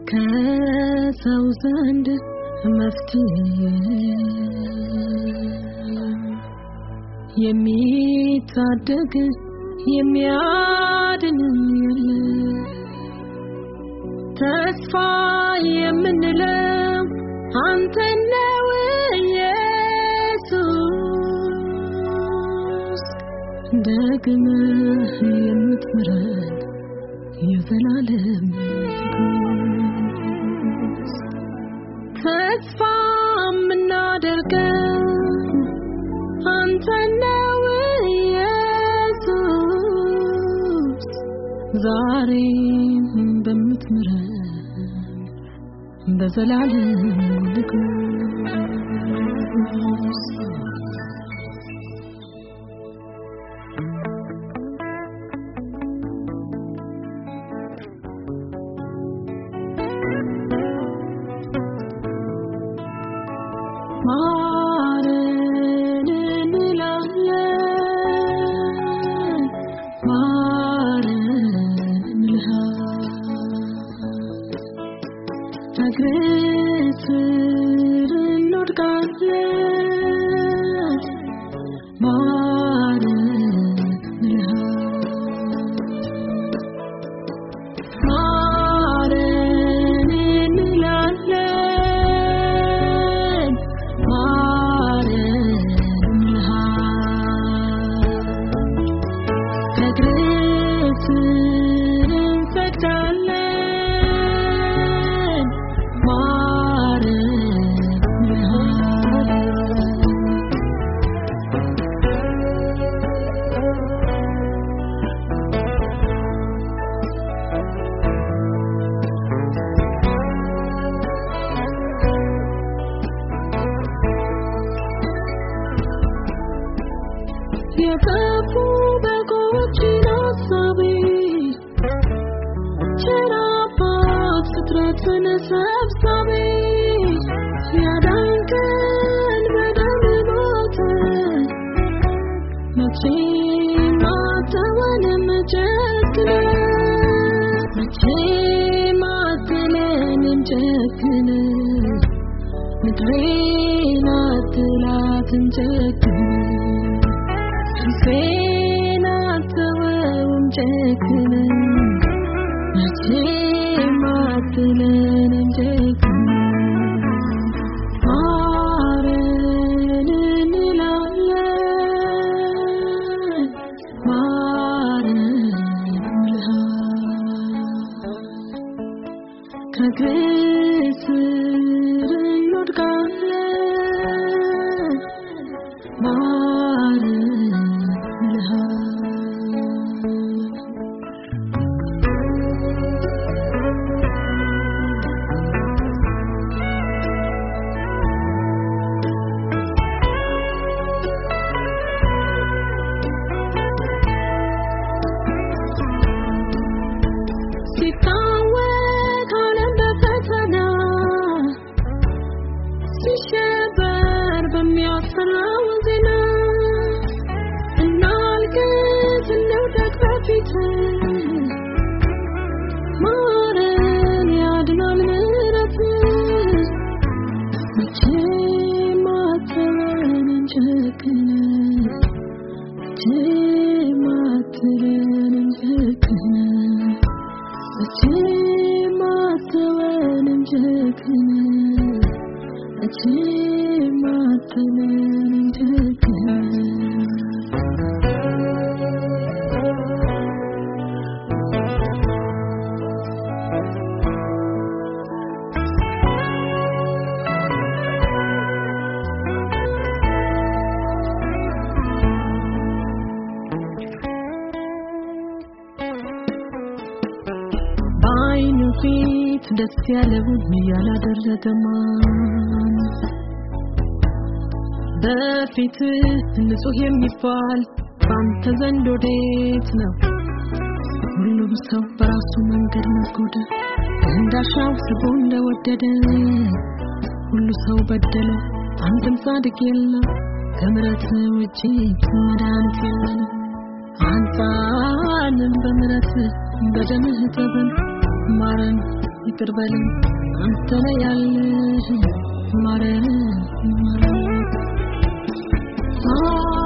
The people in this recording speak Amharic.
ከሰው ዘንድ መፍትሄ የሚታደግ የሚያድን የለ ተስፋ የምንለው አንተ ነው ኢየሱስ ደግመህ የምትምረን የዘላለም ንጉሥ ተስፋ የምናደርገው አንተ ነው ኢየሱስ ዛሬም በምትምረን በዘላለም ንጉሥ ማረን እንላለን ማረን እንልሃለን እግርህ ስር እንወድቃለን ማረን እንልሃለን ማረን እንላለን ማረን እንልሃለን እግርህ ስር እንሰግዳለን ማረን እንልሃለን የጠፉ በጎችን አሳቢ ቸር አባት ፍጥረትን ሰብሳቢ ያዳንከን በደም ሞት መቼም አትተወንም ጨክነህ መቼም አትለንም ጨክነህ ምድሬን አትላትም ጨክነህ ፊቴን አትተወውም ጨክነህ መቼም አትለንም ጨክነህ ማረን እንላለን ማረን እንልሃለን ከእግርህ ስር እንወድቃለን ማረን እንልሃለን ሲታወክ ዓለም በፈተና ሲሸበር በሚያስፈራው ዜና እናልቅስ እንውደቅ በፊትህ ማረን ያድናል ምሕረትህ መቼም አትተወንም ጨክነህ መቼም አትለንም ጨክነህ መቼም አትተወንም ጨክነህ መቼም አትለንም ጨክነህ በዓይኑ ፊት ደስ ያለውን ያላደረገ ማን በፊትህ ንጹሕ የሚባል በአንተ ዘንድ ወዴት ነው? ሁሉም ሰው በራሱ መንገድ ነጎደ፣ እንዳሻው ስቦ እንደወደደ ሁሉ ሰው በደለ፣ አንድም ጻድቅ የለም። ከምሕረት ውጪ መድኃኒት የለንም። አንጻንም በምሕረት በደምህ እጠበን፣ ማረን ይቅር በለኝ አንተ ነህ ያለህ ማረን ማረን